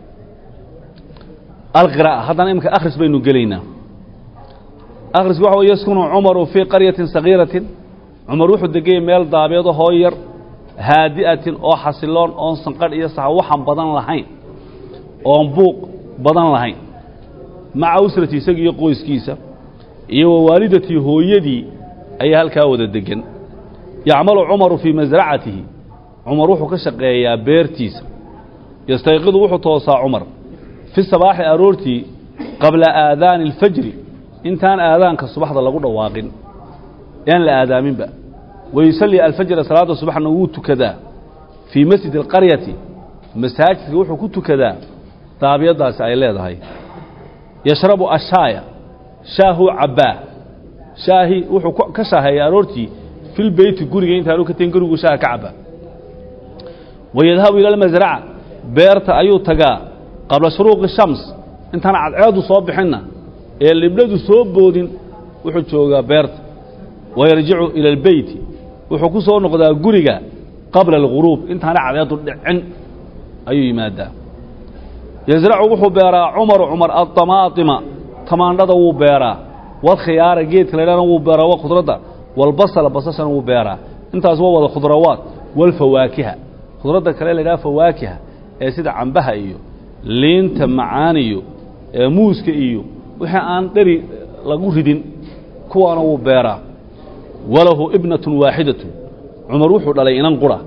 alqiraa'a haddana imika akhris baynu gelaynaa akhrisku waxa wey yaskunu cumaru fii qaryatin sagiiratin cumar wuxuu degayay meel daabeedo hoo yar haadi'atin oo xasiloon oon sanqadh iyo sax waxan badan lahayn oon buuq badan lahayn maca usrati isaga iyo qoyskiisa iyo wa waalidatii hooyadii ayaa halkaa wada degan yacmalu cumaru fii masracatihi cumar wuxuu ka shaqeeyaa beertiisa yastayqidu wuxuu toosaa cumar fi sabaaxi aroortii qabla aadaani alfajri intaan aadaanka subaxda lagu dhawaaqin ean la aadaaminba wayusalli alfajra salaadda subaxna wuu tukadaa fii masjidi alqaryati masaajidka wuxuu ku tukadaa daabiyaddaasi ay leedahay yashrabu ashaaya shaahuu cabbaa shaahi wuxuu ka shaaheeya aroortii filbeyti guriga intaanu ka tegin gurigu shaaha ka cabbaa wayadhabu ila almasraca beerta ayuu tagaa qabla shuruuqi shams intaan cadceedu soo bixinna ee libdhadu soo boodin wuxuu joogaa beerta wayarjicu ila albeyti wuxuu ku soo noqdaa guriga qabla alguruub intaana cadceedu dhicin ayuu yimaadaa yasracu wuxuu beeraa cumaru cumar addamaatima tamaandhada wuu beeraa wadkhiyaara geedka laydhana wuu beeraa waa khudradda walbasala basashana wuu beeraa intaas waa wada khudrawaad walfawaakiha khudradda kale laydhaha fawaakiha ee sida cambaha iyo liinta macaaniyo ee muuska iyo wixii aan dheri lagu ridin kuwaana wuu beeraa walahu ibnatun waaxidatun cumar wuxuu dhalay inan qura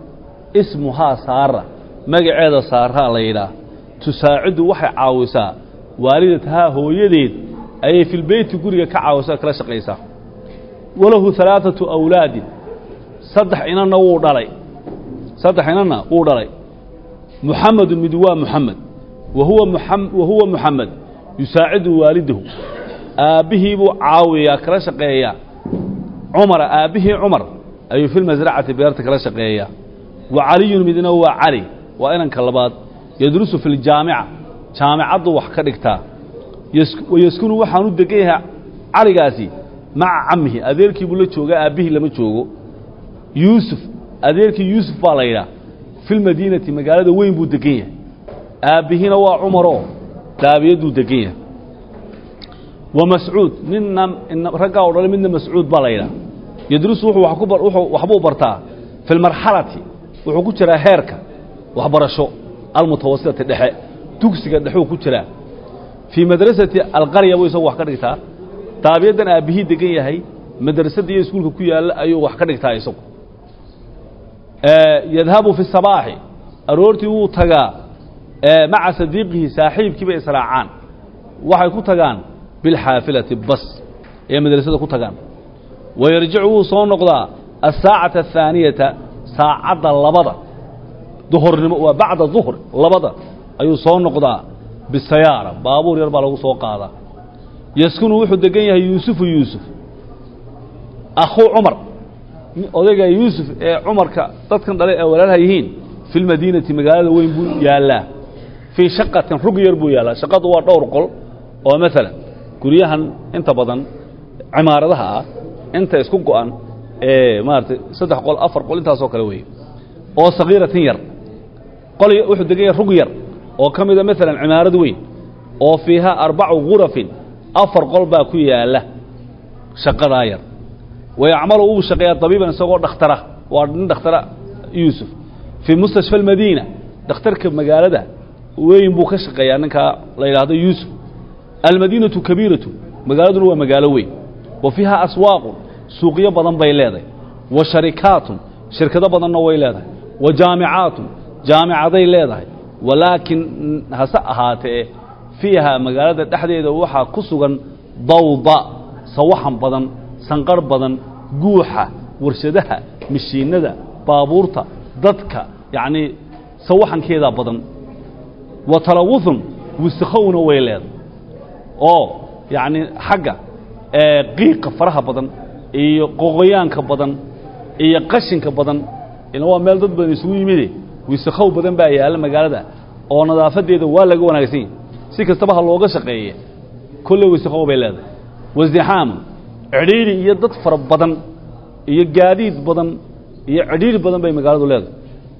ismuhaa saara magaceeda saaraa la yidhaah tusaacidu waxay caawisaa waalidatahaa hooyadeed ayay filbeyti guriga ka caawisaa kala shaqaysaa walahu alaaثatu awlaadin saddex inanna wuu dhalay saddex inanna wuu dhalay muxamedu mid waa muxamed wa huwa wa huwa muxamed yusaacidu waalidahu aabbihii buu caawiyaa kala shaqeeyaa cumara aabbihii cumar ayuu fi lmasracati beerta kala shaqeeyaa wa caliyun midna waa cali waa inanka labaad yadrusu fi ljaamica jaamicaddu wax ka dhigtaa wayaskunu waxaanu degan yahay caligaasi maca camihi adeerkii buu la joogaa aabbihii lama joogo yuusuf adeerkii yuusuf baa la yidhaah fi lmadiinati magaalada weyn buu degan yahay aabbihiina waa cumaroo daabiyaduu degan yahay wa mascuud ninna raggaa o dhalay midna mascuud baa la yidhaah yadrusu wuxuu waxbuu bartaa fi lmarxalati wuxuu ku jiraa heerka waxbarasho almutawasitati dhexe dugsiga dhexuu ku jiraa fii madrasati alqarya buu isagu wax ka dhigtaa daabiyaddan aabbihii degan yahay madrasadda iyo iskuulka ku yaalla ayuu wax ka dhigtaa isagu yadhabu fi sabaaxi aroortii wuu tagaa maca sadiiqihi saaxiibkii bay israacaan waxay ku tagaan bilxaafilati bas ee madrasada ku tagaan wayarjicu wuu soo noqdaa asaacata ahaaniyata saacadda labada duhurnimo waa bacda duhr labada ayuu soo noqdaa bisayaara baabuur yar baa lagu soo qaadaa yaskunu wuxuu degan yahay yuusufu yuusuf akhuu cumar odayga yuusuf ee cumarka dadkan dhale ee walaalha yihiin fi lmadiinati magaalada weyn buu yaallaa fii shaqatin rug yar buu yaallaa shaqadu waa dhowr qol oo maalan guryahan inta badan cimaaradaha ah inta isku go-an ee maaratay saddex qol afar qol intaasoo kale weeye oo sagiiratin yar qol wuxuu degan yahay rug yar oo ka mida maalan cimaarad weyn oo fiihaa arbacu gurafin afar qol baa ku yaalla shaqadaa yar wayacmalu uu shaqeeyaa dabiiban isagoo dhakhtara waa nin dhakhtara yuusuf fii mustashfa almadiina dhakhtarka magaalada weyn buu ka shaqeeyaa ninkaa la yidhaahdo yuusuf almadiinatu kabiiratu magaaladuna waa magaalo weyn wa fiiha aswaaqun suuqyo badan bay leedahay wa sharikaatun shirkado badanna way leedahay wa jaamicaatun jaamicaday leedahay walaakin hase ahaatee fiiha magaalada dhexdeeda waxaa ku sugan dawda sawaxan badan sanqarh badan guuxa warshadaha mashiinada baabuurta dadka yacnii sawaxankeedaa badan wa talawuthun wisakhowna way leedahay oo yacnii xagga qiiqa faraha badan iyo qoqoyaanka badan iyo qashinka badan ila waa meel dad badan isugu yimide wisakhow badan baa yaalla magaalada oo nadaafadeeda waa laga wanaagsan yahi si kastaba ha looga shaqeeye kolley wisakhow bay leedahay wasdixaamu cidhiidhi iyo dad fara badan iyo gaadiid badan iyo cidhiidhi badan bay magaaladu leedahay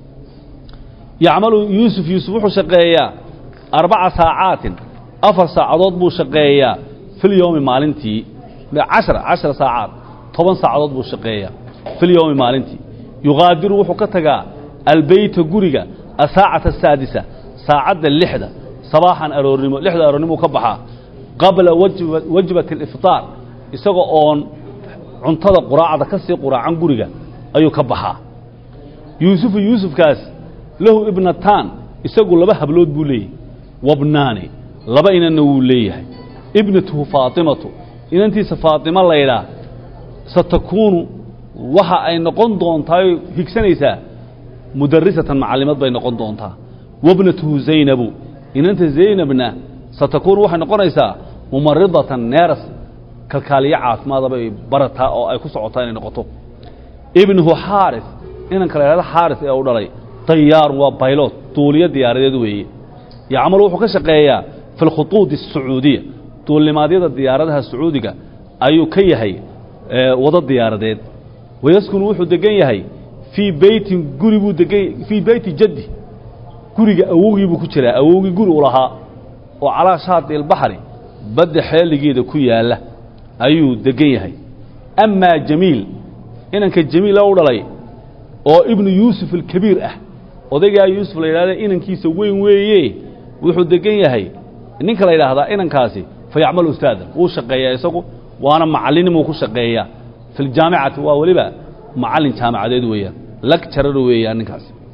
yacmalu yuusuf yuusuf wuxuu shaqeeyaa arbaca saacaatin afar saacadood buu shaqeeyaa filyowmi maalintii cashra cashra saacaad toban saacadood buu shaqeeyaa filyowmi maalintii yuqaadiru wuxuu ka tagaa albeyta guriga asaacata asaadisa saacadda lixda sabaaxan aroornimo lixda aroornimo ka baxaa qabla wajbati alifطaar isagoo oon cuntada quraacda ka sii quraacan guriga ayuu ka baxaa yuusufu yuusufkaas lahu ibnataan isagu laba hablood buu leeyahay wabnaani laba inanna wuu leeyahay ibnatuhu faatimatu inantiisa faatimo laydhaa satakuunu waxa ay noqon doontaa oy higsanaysaa mudarisatan macallimad bay noqon doontaa wabnatuhu zaynabu inanta zaynabna satakuunu waxay noqonaysaa mumaridatan neeras kalkaaliyo caafimaada bay barataa oo ay ku socotaa inay noqoto ibnuhu xaaris inanka la yhahdo xaaris ee u dhalay dayaarun waa baylot duuliyo diyaaradeed weeye yacmalu wuxuu ka shaqeeyaa fi lkhutuudi الsacuudiya duulnimaadyada diyaaradaha sacuudiga ayuu ka yahay wado diyaaradeed wayaskunu wuxuu degan yahay fii beytin guri buu degan fii beyti jaddi guriga awowgii buu ku jiraa awowgii guri u lahaa oo calaa shaati ilbaxri badda xeeligeeda ku yaalla ayuu degan yahay amaa jamiil inanka jamiila u dhalay oo ibnu yuusuf alkabiir ah odaygaa yuusuf la yidhahda inankiisa weyn weeye wuxuu degan yahay ninka la yidhaahdaa inankaasi fa yacmalu ustaadan wuu shaqeeyaa isagu waana macallinimuu ku shaqeeyaa fi ljaamicati waa weliba macallin jaamacadeed weeyaan lagjarar weeyaan ninkaasi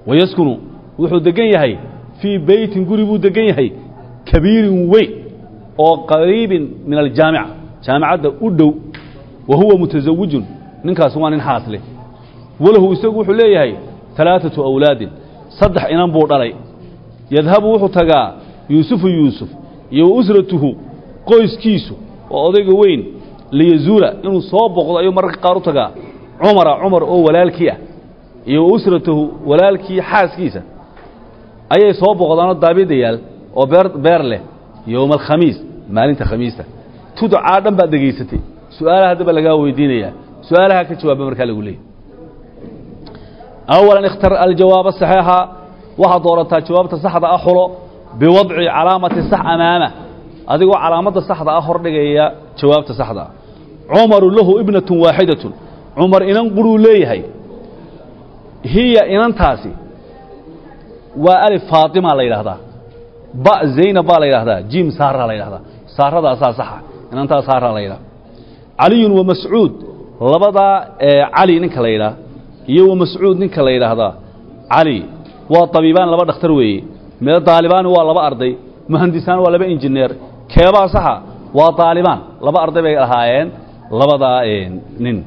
wayaskunu wuxuu degan yahay fii beytin guri buu degan yahay kabiirin weyn oo qariibin min aljaamica jaamicadda u dhow wa huwa mutasawijun ninkaasi waa nin xaas leh walahu isagu wuxuu leeyahay alaaثatu awlaadin saddex inan buu dhalay yadhabu wuxuu tagaa yuusufu yuusuf iyo wa usratuhu qoyskiisu oo odayga weyn liyazuula inuu soo boqdo ayuu mararka qaar u tagaa cumara cumar oo walaalkii ah iyo wa usratahu walaalkii xaaskiisa ayay soo boqdaanoo daabiddayaal oo beer beer leh yowma alkhamiis maalinta khamiista tudcaa dhan baad dhegaysatay su-aalaha haddaba lagaa weydiinayaa su-aalaha ka jawaaba markaa lagu leeyay awalan ikhtar aljawaaba saxiixa waxaad doorataa jawaabta saxda ah xulo biwadci calaamati sax amaama adigoo calaamadda saxda ah hordhigaya jawaabta saxda ah cumaru lahu ibnatun waaxidatun cumar inan quruu leeyahay hiya inantaasi waa alif faatima la yidhaahdaa ba zaynab baa la yidhahdaa jim saara la yidhahdaa saaradaasaa saxa inantaa saara la yidhahda caliyun wa mascuud labadaa cali ninka la yidhaah iyo wa mascuud ninka la yidhaahdaa cali waa tabiibaan laba dhakhtar weeye mee daalibaani waa laba arday muhandisaan waa laba injineer keebaa saxa waa daalibaan laba arday bay ahaayeen labadaa nin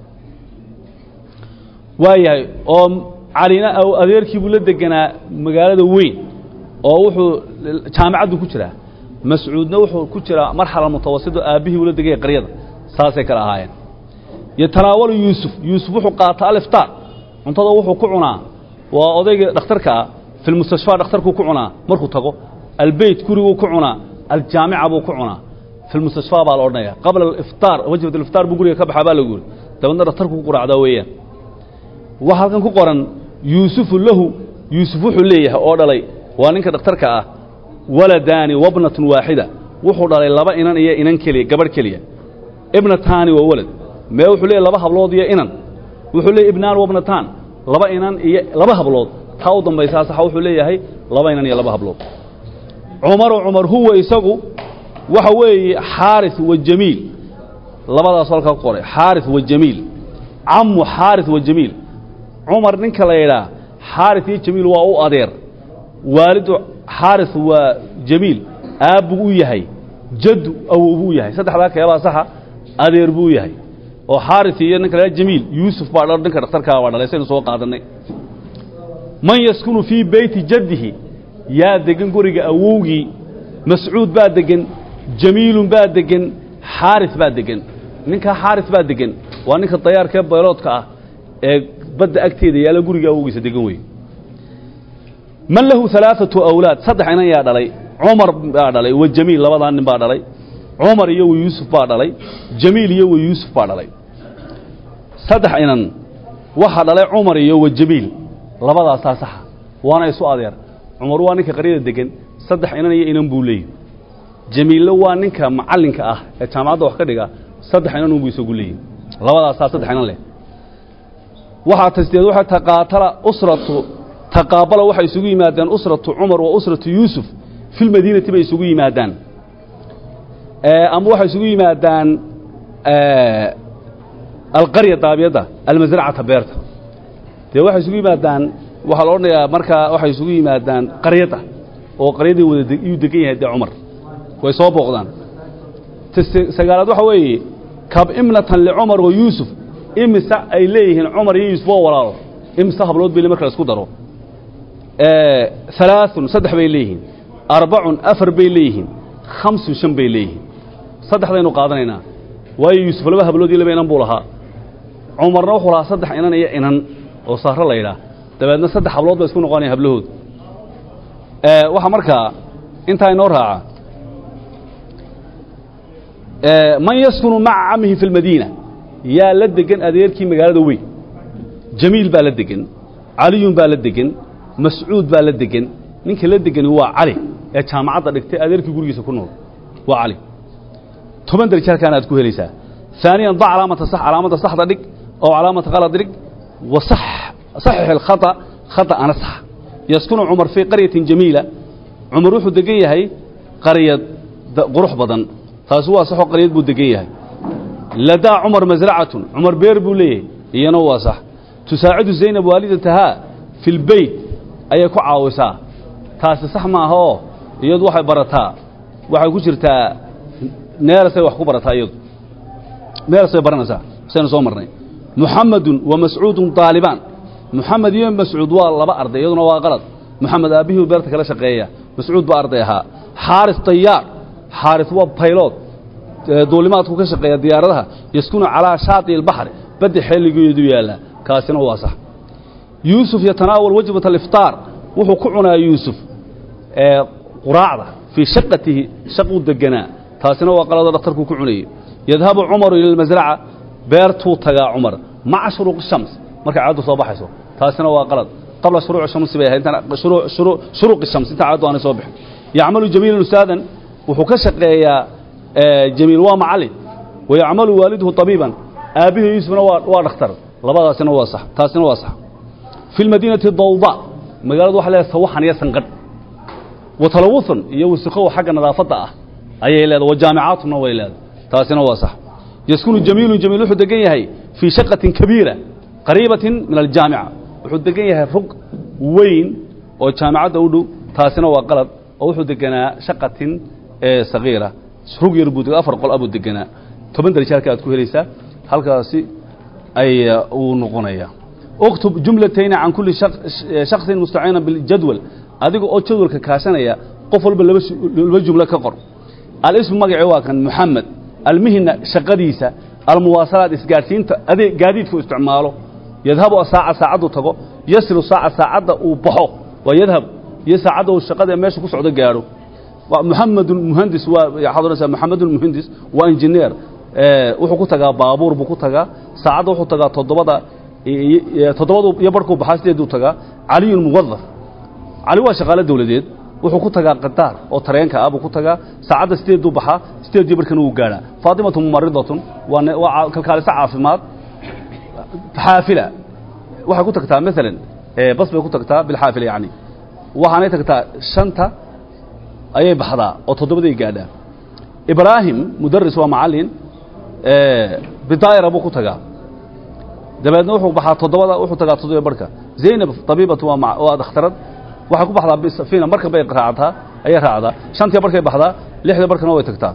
waayahay oo calina adeerkii buu la deganaa magaalada weyn oo wuxuu jaamicaddu ku jiraa mascuudna wuxuu ku jiraa marxala mutawasito aabbihii ula degaya qaryada saasay kale ahaayeen yatanaawalu yuusuf yuusuf wuxuu qaataa aliftaar cuntada wuxuu ku cunaa waa odayga dhakhtarka ah filmustashfaa dhakhtarkuu ku cunaa markuu tago albeyt guriguu ku cunaa aljaamica buu ku cunaa filmustashfaa baa la odhanaya qabla aliftaar wajbat aliftaar buu guriga ka baxaa baa lagu yuri dabeedna dhakhtarku ku quraacdaa weeyaan waxaa halkan ku qoran yuusufu lahu yuusuf wuxuu leeyahay oo dhalay waa ninka dhakhtarka ah waladaani wabnatun waaxida wuxuu dhalay laba inan iyo inan keliya gabadh keliya ibnataani waa walad mee wuxuu leeyahy laba hablood iyo inan wuxuu leeyahy ibnaan wabnataan laba inan iyo laba hablood taa u dambaysaa saxa wuxuu leeyahay laba inan iyo laba hablood cumaru cumar huwa isagu waxa weeye xaaris wa jamiil labadaas halkaa ku qoray xaaris wa jamiil camu xaaris wa jamiil cumar ninka la yidhaa xaaris iyo jamiil waa u adeer waalidu xaaris waa jamiil aabbuu u yahay jaddu awow buu yahay saddexdaa keebaa saxa adeer buu yahay oo xaaris iyo ninka la jamiil yuusuf baa dha ninka dhakhtarkaa baa dhalay saynu soo qaadanay man yaskunu fii beyti jaddihi yaa degan guriga awowgii mascuud baa degan jamiilun baa degan xaaris baa degan ninkaa xaaris baa degan waa ninka dayaarkee bayloodka ah ee badda agteeda yaalla guriga awowgiisa degan wey man lahu alaaatu awlaad saddex inan yaa dhalay cumar baa dhalay wa jamiil labadaa nin baa dhalay cumar iyo wa yuusuf baa dhalay jamiil iyo wa yuusuf baa dhalay saddex inan waxaa dhalay cumar iyo wa jamiil labadaasaa saxa waana isu adeer cumar waa ninka qaryada degan saddex inan iyo inan buu leeyahy jamiille waa ninka macallinka ah ee jaamacadda wax ka dhiga saddex inan unbuu isagu leeyahy labadaasaa saddex inan leh waxaa tasdeed waxay taqaatala usratu taqaabala waxay isugu yimaadaan usratu cumar wa usratu yuusuf fi lmadiinati bay isugu yimaadaan ama waxay isugu yimaadaan alqarya daabiyadda almasracata beerta dee waxay isugu yimaadaan waxaa la odhanayaa markaa waxay isugu yimaadaan qaryadda oo qaryadii wada iyuu degan yahay dee cumar way soo booqdaan sagaalaad waxa weeye kab imnatan licumar wa yuusuf imise ay leeyihiin cumar iyo yuusuf oo walaalo imise hablood bay marka la isku daro alaaثun saddex bay leeyihiin arbacun afar bay leeyihiin khamsun shan bay leeyihiin saddexdaynu qaadanaynaa waayo yuusuf laba hablood iyo laba inan buu lahaa cumarna wuxuu lahaa saddex inan iyo inan oo saaro la yidhaah dabeedna saddex hablood ba isku noqonaya hablahood waxaa markaa intaa inoo raaca man yaskunu maca camihi fi اlmadiina yaa la degan adeerkii magaalada weyn jamiil baa la degan caliyun baa la degan mascuud baa la degan ninka la degani waa cali ee jaamacadda dhigtay adeerkii gurigiisa ku nool waa cali toban darajo halkaan aad ku helaysaa ثaaniyan da calaamata sax calaamadda saxda dhig oo calaamata qalad dhig wa saxix اlkhata khata ana sax yaskunu cumar fii qaryatin jamiila cumar wuxuu degan yahay qaryad qurux badan taasi waa saxoo qaryad buu degan yahay ladaa cumar masracatun cumar beer buu leeyahay iyana waa sax tusaacidu zaynab waalidatahaa fi lbeyt ayay ku caawisaa taasi sax maaha oo iyadu waxay barataa waxay ku jirtaa neelasay wax ku barataa iyadu neelasay baranaysaa saynu soo marnay muxamedun wa mascuudun daalibaan muxamed iyo mascuud waa laba arday iyaduna waa qalad muxamed aabbihii beerta kala shaqeeya mascuud baa arday ahaa xaaris dayaar xaaris waa baylood duulimaadku ka shaqeeya diyaaradaha yaskunu calaa shaati ilbaxri baddi xilligeedu yaallaa kaasina waa sax yuusuf yatanaawal wajbat aliftaar wuxuu ku cunaa yuusuf quraacda fii shaqatihi shaquu deganaa taasina waa qalado dhakhtarkuu ku cunayey yadhabu cumaru ila almasraca beertuu tagaa cumar maca shuruuqi shams markay caaddu soo baxayso taasina waa qalad qabla shuruuci shamsi bay ahayd shuruuqi shams inta caaddu aanay soo bixin yacmalu jamiilan ustaadan wuxuu ka shaqeeyaa jamiil waa macallin wayacmalu waaliduhu tabiiban aabbihii yuusufna waa waa dhakhtar labadaasina waa sax taasina waa sax fi lmadiinati dawda magaaladu waxa leedahay sawaxan iyo sanqadh wa talawuthun iyo wasikow xagga nadaafadda ah ayay leedahay wa jaamicaatuna way leedahay taasina waa sax yaskunu jamiilun jamiil wuxuu degan yahay fii shaqatin kabiira qariibatin min aljaamica wuxuu degan yahay rug weyn oo jaamicadda u dhow taasina waa qalad oo wuxuu deganaa shaqatin sagiira rug yar buu afar qol abuu deganaa toban darajo halka aad ku helaysaa halkaasi ay uu noqonaya اktب جuملتين عaن كuلi شhخص مستaعيiنا بالjadول adiga oo jadwalka kaashanaya qof walba laba jumlo ka qor alsm magaci waa kan محamed almihna shaqadiisa almuwaaصalaad isgaadhsiinta ade gaadiidku isticmaalo yadhabu saaca saacaddu tago yasilu saaca saacadda uu baxo waa yadhab iyo saacadda uu shaqada meesha ku socdo gaadho محamed muhandis waxaad odhanaysaa محamed muhandis waa injineer wuxuu ku tagaa baabuur buu ku tagaa saacadda wuxuu tagaa toddobada toddobadu iyo barhkuu baxaa sideeduu tagaa caliyun muwadaf cali waa shaqaale dawladeed wuxuu ku tagaa qadaar oo tareenka ah buu ku tagaa saacadda sideeduu baxaa sideediyo barhkana wuu gaadhaa faatimatu mumaridatun waa waa kalkaaliso caafimaad xaafila waxay ku tagtaa maalan bas bay ku tagtaa bilxaafila yacni waxaanay tagtaa shanta ayay baxdaa oo toddobaday gaadhaa ibraahim mudaris waa macallin bidaayra buu ku tagaa dabeedna wuxuu baxaa toddobada wuxuu tagaa toddoba barhka zaynab tabiibatu waa waa dhakhtarad waxay ku baxdaa bisafina marka bay raacdaa ayay raacdaa shantii barkay baxdaa lixda barkana way tagtaa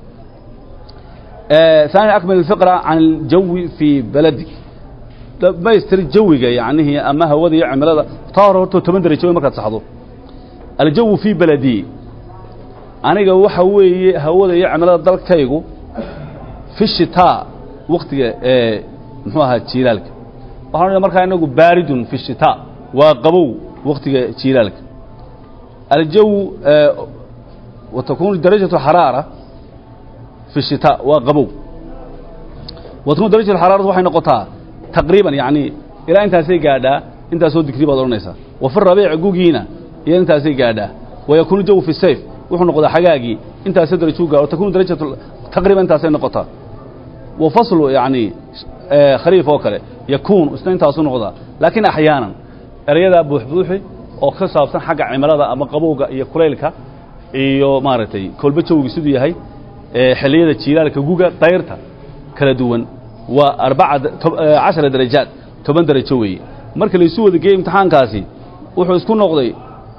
ثاني أكمل الفقرة عن الجو في بلدك ما يستري جويga يعني أما هوada iyo cimilada taa hore horto toban darajo markaad saxdo الجو في بلدي aniga waxa weeye hawada iyo cimilada dalkaygu في الشتاء waqtiga ee muxuu ahaa jiilaalka waxaan odhanaya markaa inagu baaridun fi shitaa waa qabow waqtiga jiilaalka aljaw wa takunu darajatu xaraara fi shitaa waa qabow wa takunu darajatu xaraaratu waxay noqotaa taqriiban yacni ilaa intaasay gaadhaa intaasoo digri baad odhanaysaa wa fi rabiic gugiina iyo intaasay gaadhaa wa yakuunu jawu fi sayf wuxuu noqdaa xagaagii intaasay darajuu gaadho takunu darajatu taqriiban intaasay noqotaa wa faslu yacni khariif oo kale yakuun isna intaasu noqdaa laakiin axyaanan erayadaa buuxbuuxi oo ka saabsan xagga cimilada ama qabowga iyo kulaylka iyo maaragtay kolba jawgi siduu yahay xilliyada jiilaalka guga dayrta kala duwan waa arbaca cashara darajaad toban darajo weeye marka laysu wada geeyey imtixaankaasi wuxuu isku noqday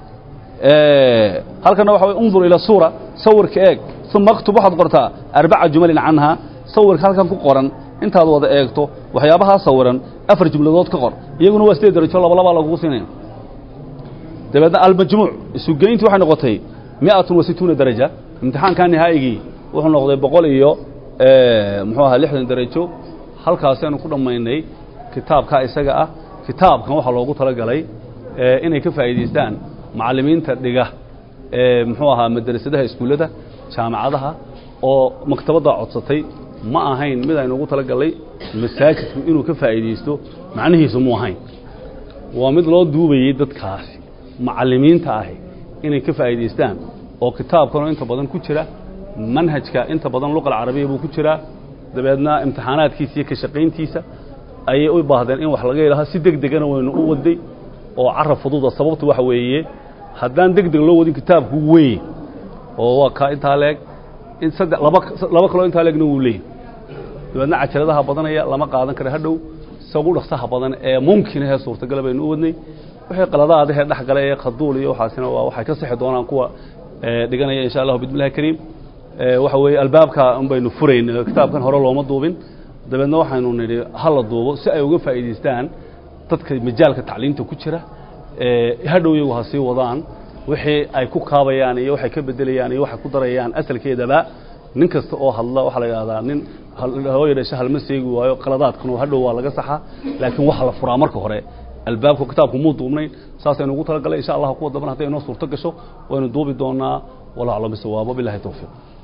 halkana waxa way undur ila suura sawirka eeg uma aktub waxaad qortaa arbaca jumalin canhaa sawirka halkan ku qoran intaad wada eegto waxyaabahaa sawiran afar jumladood ka qor iyaguna waa sideed darajo laba labaa lagugu siinaya dabeedna almajmuuc isugeyntii waxay noqotay miatun wa situuna daraja imtixaankaa nihaa'igii wuxuu noqday boqol iyo muxuu ahaa lixdan darajo halkaasaynu ku dhammaynay kitaabkaa isaga ah kitaabkan waxaa loogu talagalay inay ka faa'iidaystaan macallimiinta dhiga muxuu ahaa madrasadaha iskuullada jaamacadaha oo maktabaddaa codsatay ma ahayn mid aynu ugu talagallay masaajidku inuu ka faa'iidaysto macnihiisu mu ahayn waa mid loo duubayey dadkaasi macallimiinta ahi inay ka faa'iidaystaan oo kitaabkanoo inta badan ku jira manhajka inta badan luqa alcarabiya buu ku jiraa dabeedna imtixaanaadkiisa iyo ka shaqayntiisa ayay u baahdeen in wax laga ilaha si deg degana waynu u waday oo carab fududa sababtu waxa weeye haddaan deg deg loo wadin kitaabku weyn oo waa kaa intaa leeg in saddex laba laba kaloo intaa leegna wuu leeyahy dabeedna cajaladaha badanaya lama qaadan kara hadhow isagu dhaqsaha badan ee mumkin ahee suurtagala baynu u wadnay wixii qaladaadahee dhex gala ee khaduul iyo waxaasina waa waxay ka sixi doonaan kuwa dhiganaya insha allahu bismillahi kariim waxa weeye albaabka un baynu furayn kitaabkan hore looma duubin dabeedna waxaynu nidhi hala duubo si ay uga faa'iidaystaan dadka majaalka tacliinta ku jira hadhow iyagu ha sii wadaan wixii ay ku kaabayaan iyo waxay ka bedelayaan iyo waxay ku darayaan asalkeedaba nin kasta oo hadla waxaa la yidhahdaa nin hooya dhasho halma seegi waayo qaladaadkanu hadhow waa laga saxaa laakiin waxa la furaa marka hore albaabka kitaabku muu duubnayn saasaynu ugu talagalay insha allah kuwa damban hadday inoo suurto gasho waynu duubi doonaa wallahu aclam bisawaab wabillahi tawfiiq